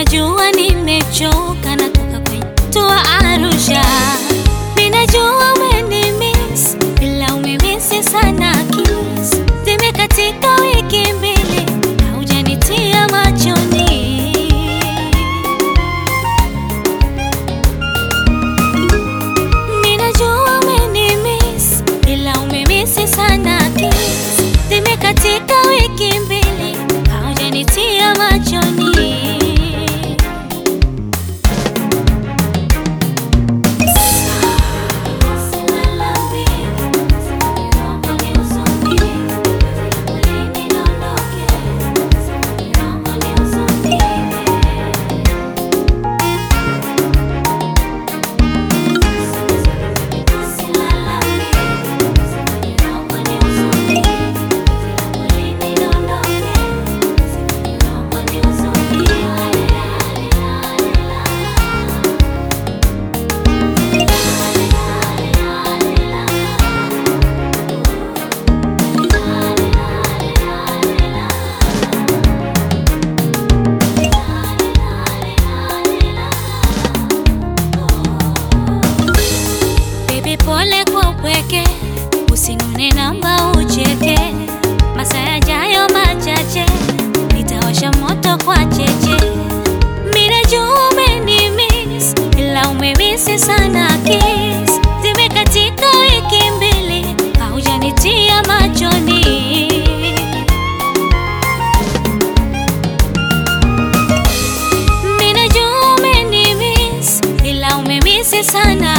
Minajua nimechoka natoka kwenye tua Arusha. Minajua umenimiss ila umemisi sana kiss. Zimekatika wiki mbili haujanitia machoni. Minajua umenimiss ila umemisi sana kiss. Zimekatika wiki mbili haujanitia machoni. Baby, pole kwa upweke, usinune namba ucheke. Masaa yajayo machache, nitawasha moto kwa cheche. Minajua umenimiss, ila umemisi sana kiss. Zimekatika wiki mbili, haujanitia machoni. Minajua umenimiss, ila umemisi sana